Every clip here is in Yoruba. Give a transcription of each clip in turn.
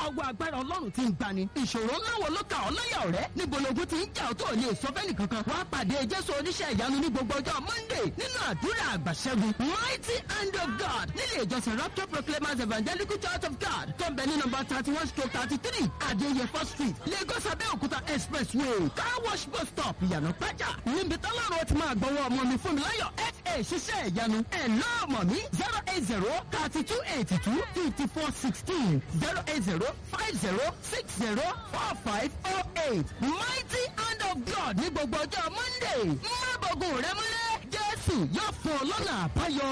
ọwọ́ agbára ọlọ́run ti ń gbani ìṣòro ńlá wo ló kà ọ́ láyà ọ̀rẹ́ níbo lóògùn ti ń jà ọ́ tó lè sọ fẹ́ni kankan wàá pàdé jésù oníṣẹ́ ìyanu ní gbogbo ọjọ́ monday nínú àdúrà àgbàṣẹ́gun mighty hand of god nílé ìjọsìn rapture proclaimers evangelical church of god tó ń bẹ ní nọmba thirty one stroke thirty three adéyẹfọ́ street lagos abẹ́òkúta expressway car wash bus stop ìyànà pẹ́jà níbi tọ́lọ́run ti máa gbọ́wọ́ ọmọ mi fún mi láyọ̀ fa ṣiṣẹ́ ìyanu ẹ̀ lọ́ọ̀mọ̀ mi zero eight zero thirty two eighty two fifty four sixteen zero eight zero five zero six zero four five oh eight mighty hand of god ní gbogbo ọjọ́ monday má bọ̀gùn rẹ mọ́lẹ̀ jésù yóò fún ọ lọ́nà àbáyọ.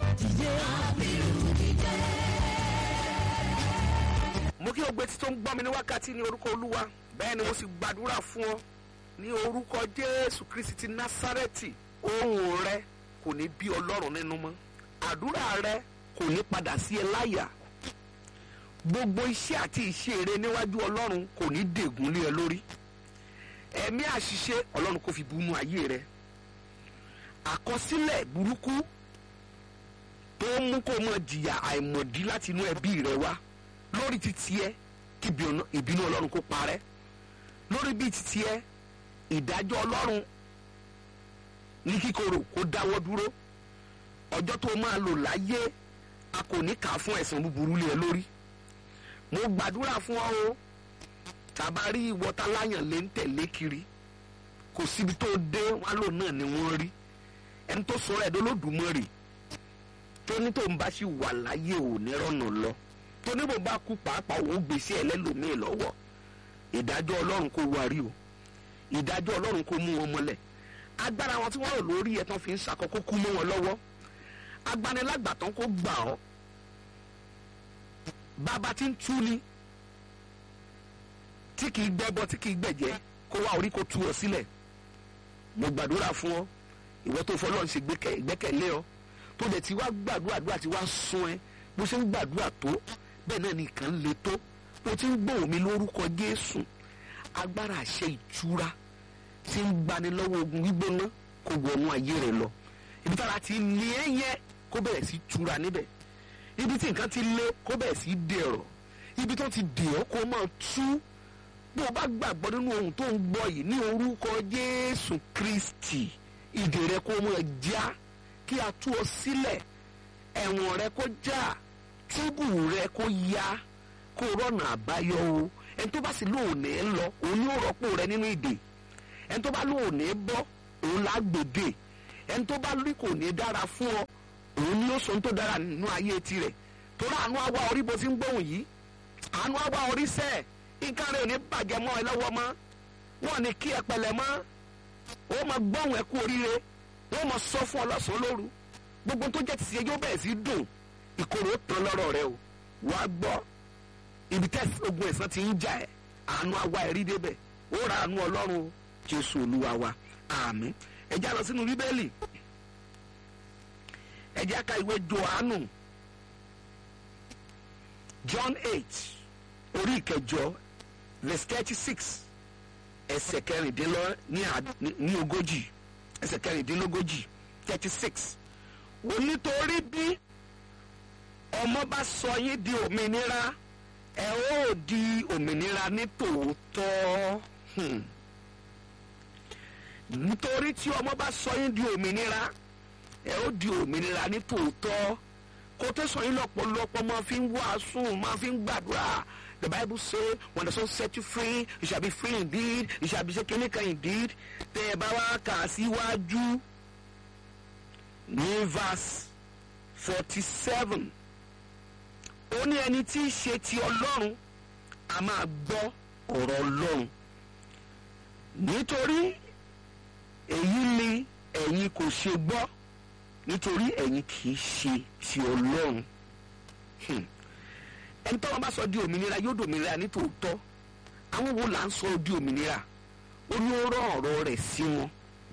mo kí o gbé tí tó ń gbọ́ mi ní wákàtí ní orúkọ olúwa bẹ́ẹ̀ ni mo sì gbàdúrà fún ọ ní orúkọ jésù kristi ti násárẹ́tì ohùn rẹ kò ní bí ọlọ́run nínú mọ́ àdúrà rẹ kò ní padà sí ẹ láyà gbogbo iṣẹ́ àti ìṣe rẹ níwájú ọlọ́run kò ní dègún lé ẹ lórí ẹ̀mí àṣìṣe ọlọ́run kò fi bunú ayé rẹ àkọsílẹ̀ burúkú tó ń mú kó mọ jìyà àìmọ̀dí láti inú ẹbí rẹ wá lórí ti tiẹ̀ kí ìbínú- ìbínú ọlọ́run kó parẹ́ lórí bíi ti tiẹ̀ ìdájọ́ ọlọ́run ní kíkorò kó dáwọ́ dúró ọjọ́ tó máa lò láyé a kò ní kà á fún ẹ̀san búburú lé ẹ lórí mo gbàdúrà fún ọ o tàbá rí ìwọta láyàn lé ń tẹ̀lé kiri kò síbi tó dé wọn lò náà ni wọ́n rí ẹni tó sọ̀rọ̀ ẹ̀dọ́ lódùmarè tó ní tó ń bá sì wà láyé ò ní rọ̀nà lọ tó ní bò bá kú pàápàá òun gbèsè ẹlẹ́lòmíì lọ́wọ́ ìdájọ́ ọlọ́run kò wárí o ìdájọ́ ọlọ́run kò mú wọn mọ́lẹ̀ agbára wọn tí wọ́n rò lórí ẹ̀ tán fi ń ṣàkókò kú mọ́ wọn lọ́wọ́ agbanilágbàtàn kò gbà ọ́ bàbá tí ń tú ni tí kì í gbẹ́bọ tí kì í gbẹ̀jẹ́ kó wá orí kó tú ọ sílẹ̀ mo gbàdúrà fún ọ ìwọ tó fọlọ́run ṣe gbẹ́kẹ̀- ìgbẹ́kẹ̀lé ọ tó dẹ̀ ti wá gbàdúrà àdúrà ti wá sún ẹ bó ṣe ń gbàdúrà tó bẹ́ẹ̀ náà nìkan ń le tó bó ti ń gbóhùn mi lórúkọ Jésù agbára àṣẹ ìtura tí ń gbani lọ́wọ́ ogun gbígbóná kó wọnú ayé rẹ lọ ibi tára ti ní ẹ yẹn kó bẹ̀rẹ̀ sí tura níbẹ̀ ibi tí nǹkan ti lé kó bẹ̀rẹ̀ sí dẹ̀rọ̀ ibi tó ti dè ọ́ kó máa tú bó o bá gbàgbọ́ nínú ohun tó ń gbọ́ yìí ní orúkọ Jésù Kristi ìdè rẹ kó máa já kí a tú ọ sílẹ̀ ẹ̀wọ̀n rẹ kó já túbù rẹ kó yá kó rọ̀nà àbáyọ o ẹni tó bá sì lóòní ń lọ òun ní ó rọ́pò rẹ nínú ìdè ẹni tó bá lóòní bọ́ òun là á gbèdè ẹni tó bá rí kò ní dára fún ọ òun ní ó sọ ohun tó dára nínú ayé tirẹ̀ torí àánú àwa orí bó ti ń gbóhùn yìí àánú àwa orí sẹ́ẹ̀ nǹkan rẹ̀ ò ní bàjẹ́ mọ́ ẹ lọ́wọ́ mọ́ wọn ní kí ẹ pẹ̀lẹ́ mọ́ ó máa gbóhùn ẹ kú oríire wọ́n máa sọ fún ọ lọ́sàn-án lóru gbogbo tó jẹ́ tìṣe yóò bẹ̀rẹ̀ sí dùn ìkorò ó tán lọ́rọ̀ rẹ o wàá gbọ́ ibi tẹ́ ogun ẹ̀sán ti ń jà ẹ́ àánú àwa ẹ̀rí débẹ̀ ó ra àánú ọlọ́run o jésù olúwa wa àmín ẹ já lọ sínú bíbélì ẹ já ka ìwé johannu john eight orí ìkẹjọ verse thirty six ẹsẹ̀ kẹrìndínlọ́ ní àd- ní- ní ogójì ẹsẹ̀ kẹrìndínlógójì thirty six onítorí bí ọmọ bá sọ yín di òmìnira ẹ ó di òmìnira ní tòótọ́ Hmm. nítorí tí ọmọ bá sọ yín di òmìnira ẹ ó di òmìnira ní tòótọ́ kó tó sọ yín lọ́pọ̀lọpọ̀ máa fi ń wàásù máa fi ń gbàdúrà the bible say when the son set you free you shall be free indeed you shall be shaken indeed tẹ ẹ bá wá kà á síwájú ní verse forty seven ó ní ẹni tí í ṣe ti ọlọ́run a máa gbọ́ ọ̀rọ̀ ọlọ́run nítorí èyí ni ẹ̀yin kò ṣe gbọ́ nítorí ẹ̀yin kì í ṣe ti ọlọ́run Hmm. ẹni tọ́wọ́ bá sọ di òmìnira yóò dòmìnira ní tòótọ́ àwọn wo là ń sọ di òmìnira ó ní ó rán ọ̀rọ̀ rẹ̀ sí wọn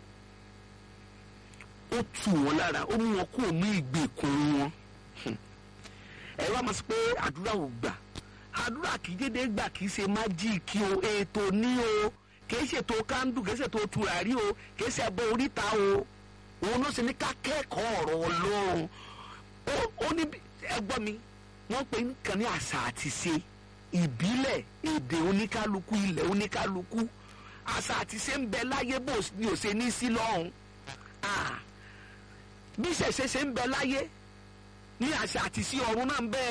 ó tù wọ́n lára ó mú wọn kúrò ní ìgbèkùn wọn Hmm. ẹ wá máa sọ pé àdúrà ò gbà àdúrà kì í dédé gbà kì í ṣe májíìkì o ètò ní o kì í ṣètò kándù kì í ṣètò tùràrí o kì í ṣe ẹbọ oríta o òun ló ṣe ní ká kẹ́kọ̀ọ́ ọ̀rọ̀ ọlọ́run ó ó ní bí- ẹ gbọ́ mi wọ́n pe nǹkan ní àṣà àti ṣe ìbílẹ̀ èdè oníkálukú ilẹ̀ oníkálukú àṣà àti ṣe ń bẹ láyé bó ni ò ṣe ní sí lọ́hùn bí ṣẹ̀ṣẹ̀ ṣe ń bẹ láyé ní àṣà àti sí ọ̀run náà ń bẹ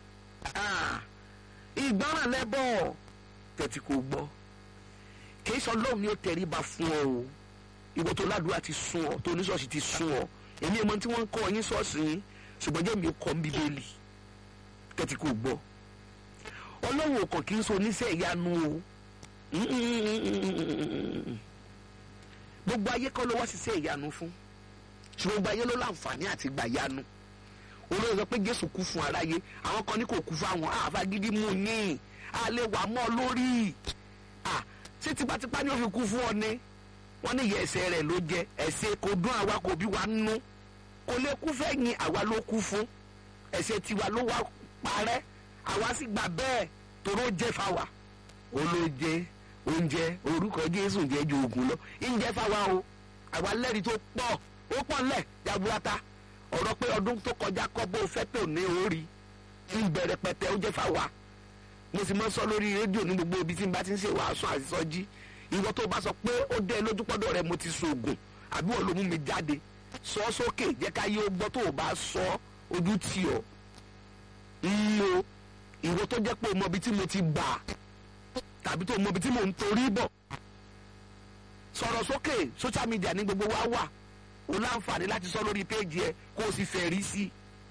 ìgbọràn lẹ́bọ̀ tẹ̀tí kò gbọ́ kìí sọ lóhùn ni ó tẹríba fún ọ o ìwọ tó ládùúgbà ti sún ọ tó oníṣọ́ọ̀ṣì ti sún ọ èmi ìmọ̀ tí wọ́n ń kọ́ yín ṣọ́ọ̀ṣì yín ṣùgbọ́n jẹ́ mi kọ́ ń bíbélì tẹ̀tí kò gbọ́ ọlọ́run ọkàn kì í so oníṣẹ́ ìyanu o gbogbo ayé kọ́ ló wá ṣiṣẹ́ ìyanu fún ṣùgbọ́n gbogbo ayé ló láǹfààní àti gbà yanu olóyè sọ pé jésù kú fún aráyé àwọn kan ní kò kú fún àwọn àfagídí mú yín àlè wà mọ́ lórí ṣé tipátipá ni ó fi kú fún ọ ni wọ́n ní ìyá ẹsẹ̀ rẹ̀ ló jẹ ẹ̀ṣẹ̀ kò dún àwa kò bí wa nú kò lè kú fẹ́yìn àwa ló kú fún ẹ̀ṣẹ̀ tiwa ló wá parẹ́ àwa sì gbà bẹ́ẹ̀ toró jẹ́ fáwa olóje oúnjẹ orúkọ jésù jẹ́ ju oògùn lọ ìjẹ́ fáwa o àwa lẹ́rìí tó pọ̀ ó pọ̀ ńlẹ̀ jaburata ọ̀rọ̀ pé ọdún tó kọjá kọ́ bó fẹ́ tó ní orí ń bẹ̀rẹ̀ pẹ̀tẹ́ ó jẹ́ fáwa mo sì mọ́ sọ lórí rédíò ní gbogbo ibi tí n bá ti ń ṣe wàásù àtisọ́jí ìwọ tó bá sọ pé ó dé lójúpọ́dọ̀ rẹ mo ti sògùn àbí wọ́n ló mú mi jáde sọ sókè jẹ́ ká yé ó gbọ́ tó o bá sọ ojú tì ọ́ ń lo ìwọ tó jẹ́ pé o mọ ibi tí mo ti gbà tàbí tó o mọ ibi tí mo ń torí bọ̀ sọ̀rọ̀ sókè social media ní gbogbo wa wà o láǹfààní láti sọ lórí péèjì ẹ kó o sì fẹ́ rí sí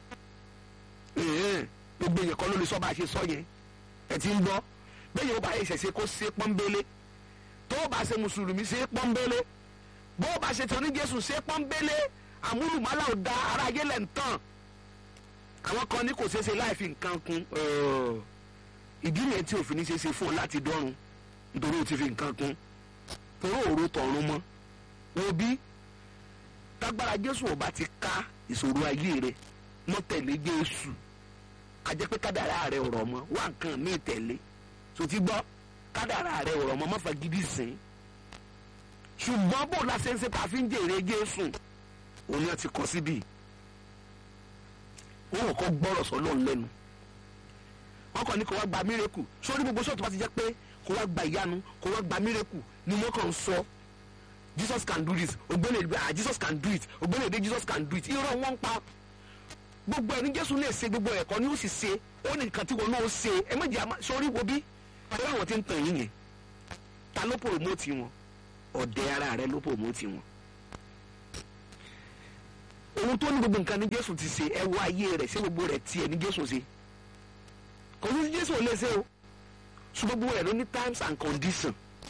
i gbogbo èèyàn kan ló lè sọ bá a ṣe sọ yẹn ẹ ti ń gbọ́ bẹ́ẹ̀ yóò bá yẹ ìṣẹ̀ṣe kó ṣe pọ́nbélé tó o bá ṣe mùsùlùmí ṣe pọ́nbélé bó o bá ṣe tó ní jésù ṣe pọ́nbélé àmúlùmálà ò da ara ayé lẹ̀ ń tàn àwọn kan ní kò ṣeé ṣe láì fi nǹkan kún ìdí nìyẹn tí òfin ní ṣe ṣe fún ọ láti dọ́run nítorí o ti fi nǹkan kún torí òru tọ̀run mọ́ wo bí tágbára jésù ò bá ti ká ìṣòro ayé rẹ mọ́ tẹ̀lé jésù a jẹ́ pé kádàrá rẹ ọ̀rọ̀ mọ́ wá nǹkan míì tẹ̀lé tó ti gbọ́ kádàrá rẹ ọ̀rọ̀ mọ́ má fagídí sìn ṣùgbọ́n bó la ṣe ń ṣe tàfi ń jèrè jésù òun ni wọ́n ti kọ́ síbí wọ́n kọ́ gbọ́rọ̀ sọ́lọ́ lẹ́nu wọ́n kàn ní kó wá gba mírèkù sórí gbogbo ṣọ́ọ̀tù bá ti jẹ́ pé kó wá gba ìyanu kó wá gba mírèkù ni wọ́n kàn ń sọ jesus can do this ògbẹ́ni èdè ah jesus can do it ògbẹ́ni èdè jesus can do it irọ́ wọn ń pa gbogbo ẹni jésù lè ṣe gbogbo ẹ̀kọ́ ni ó sì ṣe ó ní nǹkan tí wọn náà ṣe ẹ méjì àmà sórí wo bí ọ̀rẹ́ àwọn tí ń tàn yín yẹn ta ló pòròmótì wọn ọ̀dẹ ara rẹ ló pòròmótì wọn. ohun tó ní gbogbo nǹkan ní jésù ti ṣe ẹ wọ ayé rẹ ṣé gbogbo rẹ tiẹ̀ ní jésù ṣe kò sí jésù ò lè ṣe o ṣùgbọ́n gbogbo rẹ ló ní times and condition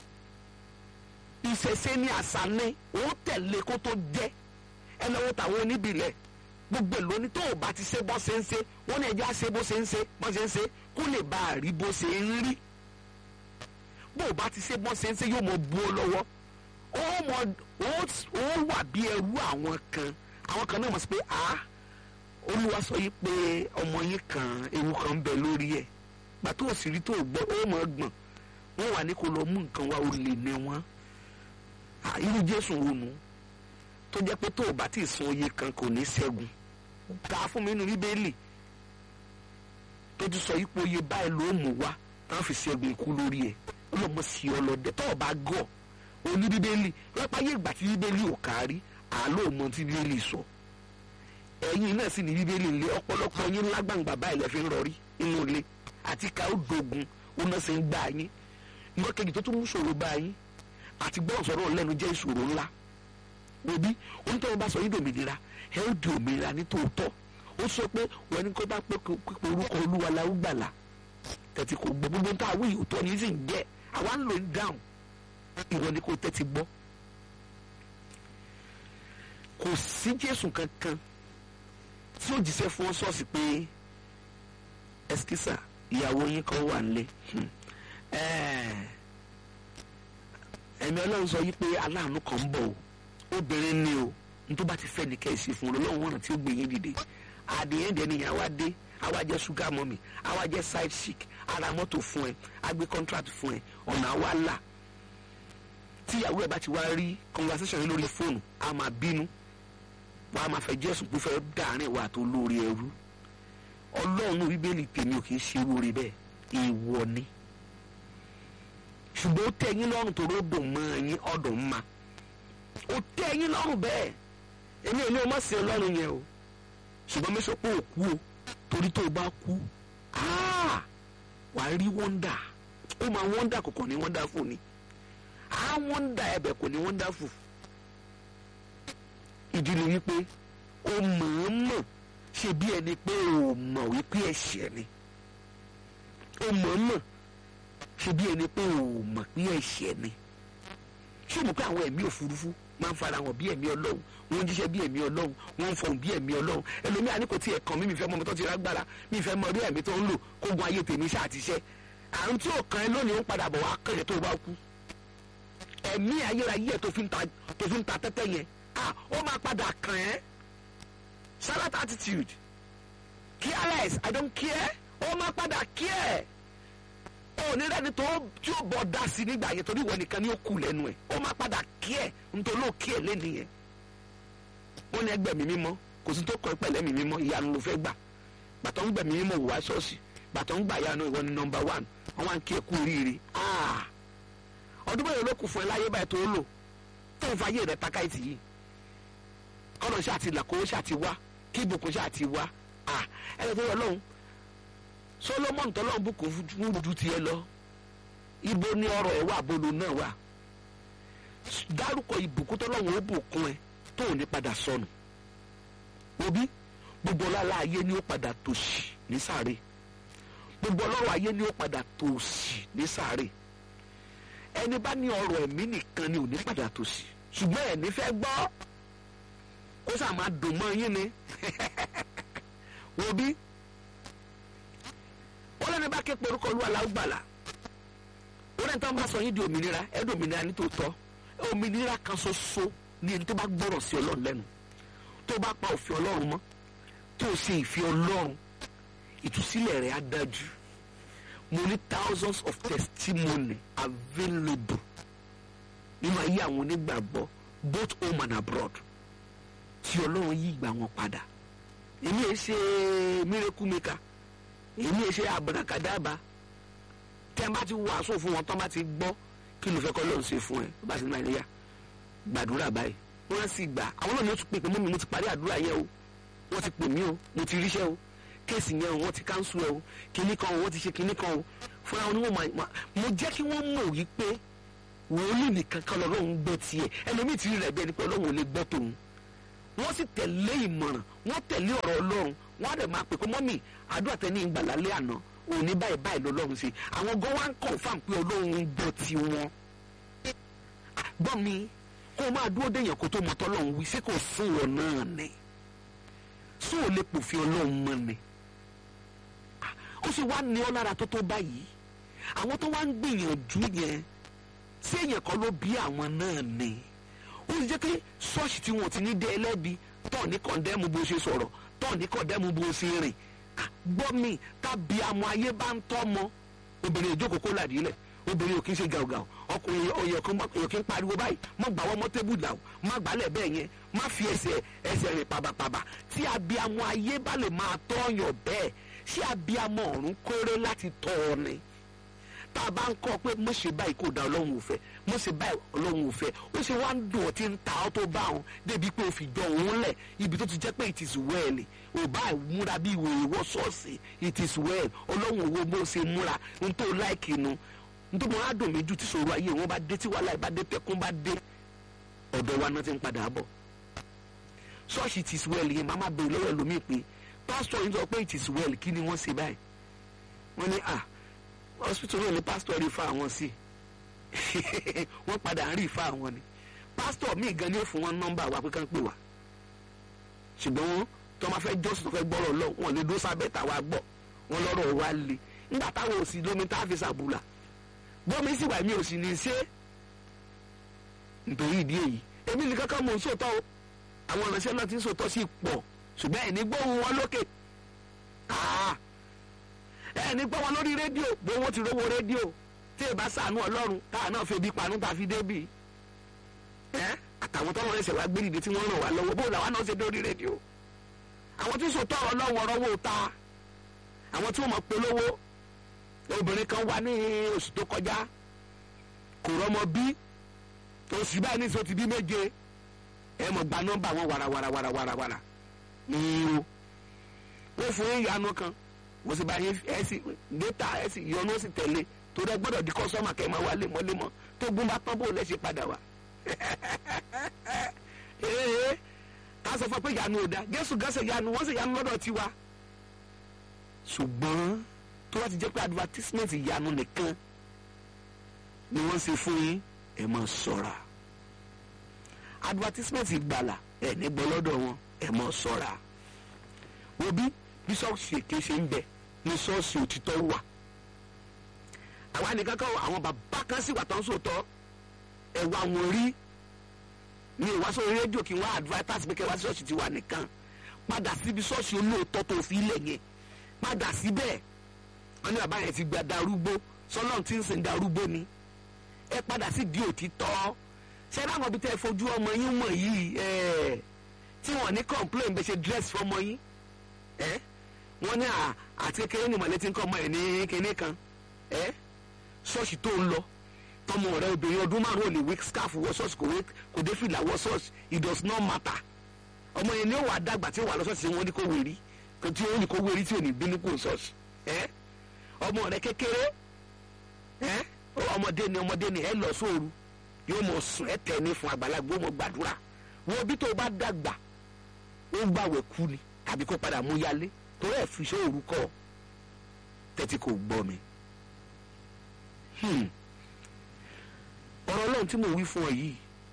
ìṣẹ̀ṣe ní àṣà ní ó tẹ̀lé kó tó jẹ́ ẹ lọ́wọ́ tàwọn oníbìlẹ̀ gbogbo èlò ní tó o bá ti ṣe bó ṣe ń ṣe wọ́n ní ẹjẹ́ á ṣe bó ṣe ń ṣe bó ṣe ń ṣe kó lè bá a rí bó ṣe ń rí bó o bá ti ṣe bó ṣe ń ṣe yóò mọ bu ọ lọ́wọ́ ó mọ ó wà bí ẹrú àwọn kan àwọn kan náà mọ̀ sí pé a olúwa sọ yìí pé ọmọ yín kan ewu kan ń bẹ lórí ẹ̀ gbà tó o sì rí tó o gbọ́ ó mọ̀ gbọ̀n wọ́n wà ní kó lọ mú nǹkan wá o lè ní wọn irú jésù wo nù tó jẹ́ pé tó o bá ti san oye kan kò ní ṣẹ́gun kà á fún mi nínú bíbélì tó ti sọ ipò oye báyìí ló mú wá táwọn fi ṣẹ́gun ikú lórí ẹ̀ ọlọ́mọ sí ọlọ́dẹ tó o bá gọ̀ oní bíbélì lọ́pàá yé ìgbà tí bíbélì ò kárí àlọ́ mọ tí bíbélì sọ ẹ̀yin náà sì ní bíbélì ńlẹ̀ ọ̀pọ̀lọpọ̀ yín lágbàǹgbà báyìí lẹ́ fi ń rọrí inú ilé àti ká ó dogun ó náà ṣe ń gbà yín nǹkan kejì tó tún mú ṣòro bá yín àti gbọ́ ọ̀sọ̀rọ̀ lẹ́nu jẹ́ ìṣòro ńlá òbí onítọ̀hún bá sọ yín dòmìnira ẹ ó di òmìnira ní tòótọ́ ó sọ pé wọ́n ní kó bá pé pípé orúkọ olúwa la ó gbàlà tẹ̀tí kò gbọ́ gbogbo tá a wí òótọ́ ní sì ń jẹ́ àwa ń lò ń dáhùn ìwọ ni kò tẹ́tí gbọ́ kò sí jésù kankan tí ó jíṣẹ́ fún ṣọ́ọ̀ṣì pé ẹsikísà ìyàwó yín kan wà nílé ẹ̀mí ọlọ́run sọ yí pé aláàánú kan ń bọ̀ o obìnrin ni o n tó bá ti fẹ́ ní kẹ́sì fún un lọ́wọ́ wọn tí ó gbé yín dìde àdéhùn dẹ́ni yẹn àwa dé àwa jẹ́ sugar mummy àwa jẹ́ side chick ara mọ́tò fún ẹ a gbé contract fún ẹ ọ̀nà àwa là tíyàwó ẹ bá ti wá rí conversation yìí lórí fóònù a máa bínú wọ́n á máa fẹ́ jẹ́sùn pé fẹ́ dàárín wa tó lórí ẹrú ọlọ́run bíbélì tèmi ò kì í ṣe lórí bẹ́ẹ̀ èèwọ̀ ni ṣùgbọ́n ó tẹ́ yín lọ́rùn tó ròdò mọ́ yín ọ̀dùn ma ó tẹ́ yín lọ́rùn bẹ́ẹ̀ èmi ò ní o má sin ọlọ́run yẹn o ṣùgbọ́n mi sọ pé ò kú o torí tó o bá kú wà á rí wọ́ndà ó máa wọ́ndà kò kàn ní wọ́ndà fún ni á wọ́ndà ẹ̀bẹ̀ kò ní wọ́ndà fún ìdí ni wípé ó mọ̀ọ́mọ̀ ṣe bí ẹni pé ò mọ̀ wípé ẹ̀ṣẹ̀ ni ó mọ̀ọ́mọ̀ ṣe bí ẹni pé ò mọ̀ pé ẹ̀ṣẹ̀ ni ṣé o mọ̀ pé àwọn ẹ̀mí òfurufú máa ń fara hàn bí ẹ̀mí ọlọ́run wọ́n ń jíṣẹ́ bí ẹ̀mí ọlọ́run wọ́n ń fọhùn bí ẹ̀mí ọlọ́run ẹlòmíà ní kò tí ẹ̀ kàn mí mi fẹ́ mọ ọmọ tó ti rágbára mi fẹ́ mọ orí ẹ̀mí tó ń lò kó gun ayé tèmi ṣáà ti ṣẹ́ àrùn tí ò kàn ẹ́ lónìí ń padà bọ̀ wá kàn yẹn tó bá kú ẹ̀mí ayérayé ẹ̀ tó fi ń ta tó fi ń ta tẹ́tẹ́ yẹn ah ó máa padà kàn ẹ́ salad attitude careless i don't care ó máa padà care onírẹ́ni tó tí ó bọ̀ dá sí nígbà yẹn torí ìwọ nìkan ni ó kù lẹ́nu ẹ̀ ó máa padà care nítorí ó care lẹ́nu yẹn wọ́n ní ẹgbẹ́ mi mímọ́ kò sí tó kọ́ pẹ̀lẹ́ mi mímọ́ ìyanu ló fẹ́ gbà bàtọ́ ń gbẹ̀ mí mímọ́ wò wá ṣọ́ọ̀ṣì bàtọ́ ń gbà yanu ìwọ ni nọmba one wọ́n wá ń kí ẹ kú oríire ọdún bẹ́ẹ̀ ló kù fún ẹ láyé báyìí tó lò tó ń fa ayé rẹ takáìtì yìí kọ́nà ṣáà ti là kó ṣáà ti wá kí ibùkún ṣáà ti wá ẹ lọ tó yọ lọ́hùn solomon tọ́lọ́hún bùkún fún ju tiẹ̀ lọ ibo ni ọrọ̀ ẹ̀ wà bolo náà wà dárúkọ ìbùkún tọ́lọ́hún ó bùkún ẹ tó ò ní padà sọnù òbí gbogbo ọlọ́lá ayé ni ó padà tòṣì ní sáré gbogbo ọlọ́rọ̀ ayé ni ó padà tòṣì ní sáré ẹni bá ní ọrọ̀ ẹ̀mí nìkan ni ò ní padà tòṣì ṣùgbọ́n ẹ̀ní fẹ́ gbọ́ kó sà máa dùn mọ́ yín ni òbí wọ́n lẹ́nu bá ké porúkọ olúwa la ó gbàlà wọ́n lẹ́nu tó ń bá sọ yín di òmìnira ẹ̀ di òmìnira ní tòótọ́ òmìnira kan ṣoṣo ní ẹni tó bá gbọ́rọ̀ sí ọlọ́run lẹ́nu tó bá pa òfin ọlọ́run mọ́ tó ṣe ìfẹ́ ọlọ́run ìtúsílẹ̀ rẹ̀ á dájú mo ní thousands of testimony available nínú ayé àwọn onígbàgbọ́ both home and abroad tí ọlọ́run yí ìgbà wọn padà èmi ẹ ṣe miracle maker èmi ẹ ṣe abrakadaba tẹ́ ẹ bá ti wàásù fún wọn tọ́ bá ti gbọ́ kí ló fẹ́ kọ́ lọ́run ṣe fún ẹ bá ti ní nàìjíríà gbàdúrà báyìí wọ́n sì gbà àwọn náà ni ó ti pè pé mọ́mi mo ti parí àdúrà yẹn o wọ́n ti pè mí o mo ti ríṣẹ́ o kéèsì yẹn o wọ́n ti káńsù ẹ o kinní kan o wọ́n ti ṣe kinní kan o fúnra wọn ni wọ́n máa mo jẹ́ kí wọ́n mọ̀ wípé wòlíì nìkan kan lọ́run gbọ́ tiẹ̀ ẹlòmíì ti rí rẹ̀ bí ẹni pé ọlọ́run ò lè gbọ́ tòun wọ́n sì tẹ̀lé ìmọ̀ràn wọ́n tẹ̀lé ọ̀rọ̀ ọlọ́run wọ́n á dẹ̀ máa pè pé mọ́mì àdúrà tẹ́ ní ìgbàlálẹ́ àná òní báyìí báyìí lọ́lọ́run ṣe àwọn gan wá ń confirm pé ọlọ́run ń gbọ́ tiwọn gbọ́ mi kó o máa dúró déyàn kó tó mọ tọ́lọ́run wí sí kò fún wọn náà ni sún ò lè pòfin ọlọ́run mọ́ ni ó sì wá ní ọ lára tó tó báyìí àwọn tó wá ń gbìyànjú yẹn sí èèyàn kan ló bí àwọn náà ni ó sì jẹ́ pé ṣọ́ọ̀ṣì tí wọ́n ti ní dé ẹlẹ́bi tọ́ ní kọ̀ndẹ́mù bó ṣe sọ̀rọ̀ tọ́ ní kọ̀ndẹ́mù bó ṣe rìn gbọ́ mi tàbí àmọ́ ayé bá ń tọ́ mọ́ obìnrin ìjókòó kó làdílẹ̀ obìnrin ò kí ń ṣe gàùgàù ọkùnrin èèyàn kí ń pariwo báyìí má gbà wọ́n mọ́ tébù dàù má gbálẹ̀ bẹ́ẹ̀ yẹn má fi ẹsẹ̀ ẹsẹ̀ rìn pàbàpàbà tí abiyamọ ayé bá lè máa tọ́yàn bẹ́ẹ̀ ṣé abiyamọ ọ̀run kórè láti tọ́ ọ ni tá a bá ń kọ́ pé mo ṣe báyìí kò da ọlọ́run ò fẹ́ mo ṣe báyìí ọlọ́run ò fẹ́ ó ṣe wá ń dùn ọ́ tí ń ta ọ́ tó bá wọn débi pé o fi jọ òun lẹ̀ ibi tó ti jẹ́ pé it is well ò bá múra bí ìwé ìwọ ṣọ́ọ̀ṣì it is well ọlọ́run òwò bó ṣe múra n tó láìkì nu n tó mọ adùn mi jù tí sòrò ayé wọn bá dé tí wàhálà ìbá dé tẹkún bá dé ọ̀dọ̀ wa náà ti ń padà bọ̀ ṣọ́ọ̀ṣì it is well yẹn máa má bèrè lọ́wọ́ ẹlòmíì pé pásítọ̀ yìí sọ pé it is well kí ni wọ́n ṣe báyìí wọ́n ní ah hospital náà ni pastor rí fa àwọn sí wọ́n padà ń rí fa àwọn ni pastor míì gan ni ó fún wọn nọ́mbà wa pé kán pè wá ṣùgbọ́n wọn tó máa fẹ́ jọ́sìn tó fẹ́ gbọ́rọ̀ lọ wọn lè dó sábẹ́ tàwa gbọ́ wọn lọ́rọ̀ wa le nígbà táwọn òsì lómi tá a fi sàbùlà bọ́mi sì wà mí ò sì ní í ṣe nítorí ìdí èyí èmi ní kankan mò ń sòótọ́ o àwọn ìránṣẹ́ náà ti ń sòótọ́ sí pọ̀ ṣùgbọ́n ẹ̀ ní gbóhùn wọn lókè ẹ ní gbọ́ wọn lórí rédíò bó wọ́n ti rówó rédíò tí ì bá sànú ọlọ́run táà náà febi panu tá a fi débì ẹ àtàwọn tọ́wọ́ ẹsẹ̀ wá gbé dìde tí wọ́n ràn wá lọ́wọ́ bó làwọn náà ṣe dórí rédíò àwọn tí sòtọ́ ọlọ́run ọ̀rọ̀ wò ta àwọn tí wọ́n mọ̀ polówó obìnrin kan wà ní oṣù tó kọjá kò rọ́mọ bí oṣù báyìí ní sọ ti bí méje ẹ mọ̀ gba nọ́mbà wọn wàràwàràwàràwàrà ní o wọ́n fún yín ìyanu kan wọ́n sì bá yín ẹ sì data ẹ sì yọnu ó sì tẹ̀lé torí ẹ gbọ́dọ̀ di kọ́sọ́mà kẹ́ ẹ máa wá lemọ́lemọ́ tó gún bá tán bò lẹ́sẹ̀ padà wá. ee ká sọ fún pé ìyanu ò da jésù gánṣẹ́ ìyanu wọ́n sì yanu lọ́dọ̀ tiwa. ṣùgbọ́n tó bá ti jẹ́ pé advertisement ìyanu nìkan ni wọ́n ṣe fún yín ẹ máa ṣọ́ra advertisement ìgbàlà ẹ̀ ní gbọ́ lọ́dọ̀ wọn ẹ máa ṣọ́ra wo bí bí ṣọ́ọ̀ṣì èké ṣe ń bẹ ní ṣọ́ọ̀ṣì òtítọ́ wà àwa nìkan kan àwọn bàbá kan sì wà tán sòótọ́ ẹ wá wọn rí ní ìwáṣọ rédíò kí wọ́n advertise pé kẹwàá ṣọ́ọ̀ṣì ti wà nìkan padà síbi ṣọ́ọ̀ṣì olóòótọ́ tó fi ilẹ̀ yẹn padà síbẹ̀ wọ́n ní bàbá yẹn ti gba darúgbó sọlọ́n tí ń sìn darúgbó ni ẹ padà sí di òtítọ́ ṣé láwọn ibi tẹ́ ẹ fojú ọmọ yín mọ̀ yìí ẹ̀ tí wọ́n ní complain bẹ́ẹ̀ ṣe dress fọmọ yín ẹ̀ wọ́n ní àti kékeré ni mọ̀lẹ́tì ń kọ́ ọmọ ẹ̀ ní kinní kan ẹ̀ ṣọ́ọ̀ṣì tó ń lọ tọmọ rẹ obìnrin ọdún márùn ún lè wé scarf wọ ṣọ́ọ̀ṣì kò wé kò dé fìlà wọ ṣọ́ọ̀ṣì it does not matter ọmọ yẹn ni ó wà dàgbà tí ó wà lọ ṣọ́ọ̀ṣì wọn ní kó wérí tí ó ní kó wérí tí ò ní bínú kó ṣọ́ọ̀ṣì ẹ̀ ọmọ rẹ kékeré ẹ̀ ọmọdé ni ọmọdé ni ẹ lọ sóoru yóò mọ sùn ẹ tẹ ní fún àgbàlagbà ó mọ gbàdúrà wọn bí tó bá dàgbà ó gbàwẹ̀ kú ni tàbí kó padà mú yálé torí ẹ fi sóoru kọ tẹ́tí kò gbọ́ mi. ọ̀rọ̀ ọlọ́run tí mo wí fún ọ yìí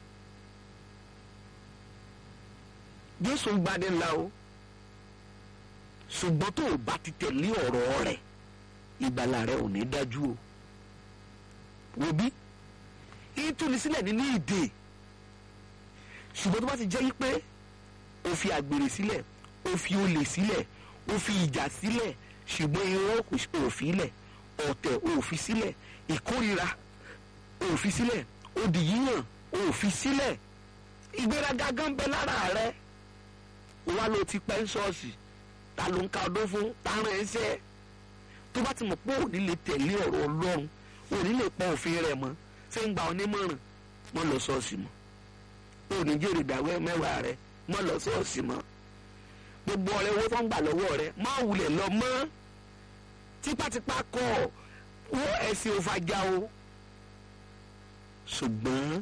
jésù ń gbadé ńlá o ṣùgbọ́n tó o bá ti tẹ̀lé ọ̀rọ̀ rẹ̀ ìgbàlà rẹ̀ ò ní dájú o wo bí ìtúni sílẹ̀ nínú ìdè ṣùgbọ́n tó bá ti jẹ́ pé o fi àgbèrè sílẹ̀ o fi olè sílẹ̀ o fi ìjà sílẹ̀ ṣùgbọ́n irọ́ ò fi sílẹ̀ ọ̀tẹ̀ ò fi sílẹ̀ ìkórira ò fi sílẹ̀ òdì yíyàn ò fi sílẹ̀ ìgbéraga gan bẹ lára rẹ wá ló ti pẹ́ ń ṣọ́ọ̀ṣì ta ló ń ka ọdún fún ta rán ẹ ṣẹ́ tó bá ti mọ̀ pé òní lè tẹ̀lé ọ̀rọ̀ ọlọ́run òní lè pọ̀ òfin rẹ̀ mọ́ ṣé ń gba onímọ̀ràn mọ́ lọ ṣọ́ọ̀ṣì mọ́ òní jèrè ìdáwẹ́ mẹ́wàá rẹ̀ mọ́ lọ ṣọ́ọ̀ṣì mọ́ gbogbo ọ̀rẹ́ owó tó ń gbà lọ́wọ́ rẹ̀ má wulẹ̀ lọ mọ́ tipátipá kọ́ wọ́n ẹ̀sìn òfàjà o ṣùgbọ́n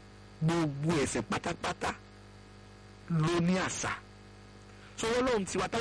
gbogbo ẹ̀sìn pátápátá ló ní àṣà sọ wọ́n lóhun tiwa tá